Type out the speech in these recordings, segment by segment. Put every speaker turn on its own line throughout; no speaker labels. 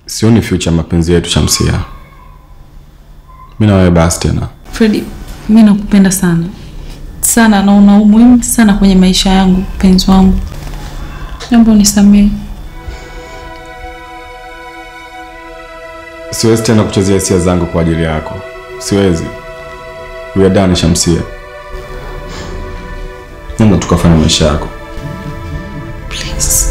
sioni future mapenzi yetu Shamsia. Mimi na wewe basi tena.
Fredi, mi nakupenda sana sana na una umuhimu sana kwenye maisha yangu, mpenzi wangu. Naomba unisamehe.
Siwezi tena kuchezea hisia zangu kwa ajili yako. Siwezi. We are done Shamsia. Nenda tukafanya maisha yako.
Please.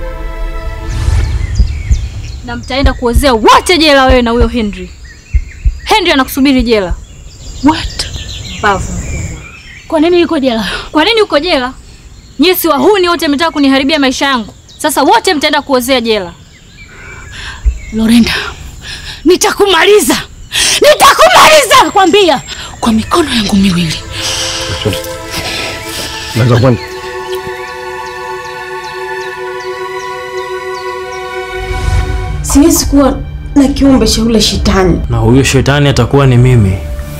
na mtaenda kuozea wote jela, wewe na huyo Henry. Henry anakusubiri jela.
What?
Bavu.
Kwa nini yuko jela?
Kwa nini uko jela? Nyie si wahuni wote, mmetaka kuniharibia maisha yangu. Sasa wote mtaenda kuozea jela.
Lorenda, nitakumaliza, nitakumaliza nakwambia, kwa mikono yangu miwili.
Naweza kwenda.
Siwezi kuwa na kiumbe cha ule shetani.
na huyo shetani atakuwa ni mimi.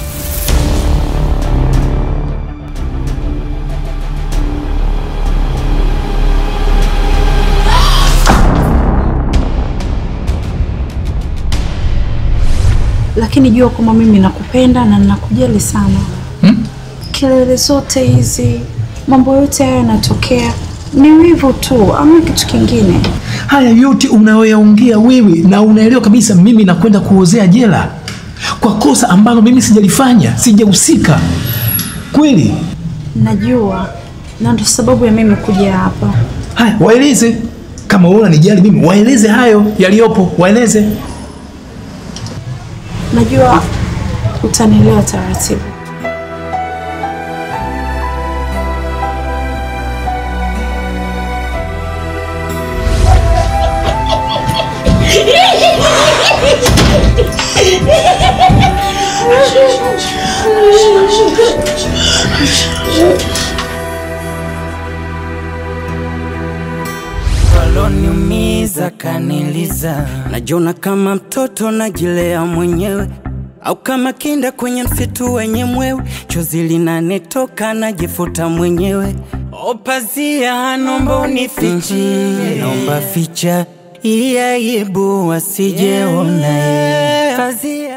Lakini jua kwamba mimi nakupenda na ninakujali sana. Kelele zote hizi, mambo yote haya yanatokea ni wivu tu, ama kitu kingine.
Haya yote unayoyaongea wewe na unaelewa kabisa mimi nakwenda kuozea jela kwa kosa ambalo mimi sijalifanya, sijahusika. Kweli?
Najua, na ndo sababu ya mimi kuja hapa.
Haya, waeleze kama wewe unanijali mimi, waeleze hayo yaliyopo, waeleze.
Najua utanielewa taratibu.
waloniumiza kaniliza, najiona kama mtoto najilea mwenyewe au kama kinda kwenye msitu wenye mwewe, chozi linanitoka najifuta mwenyewe. Opazia, nomba unifichie, nomba ficha hii aibu wasijeona. Pazia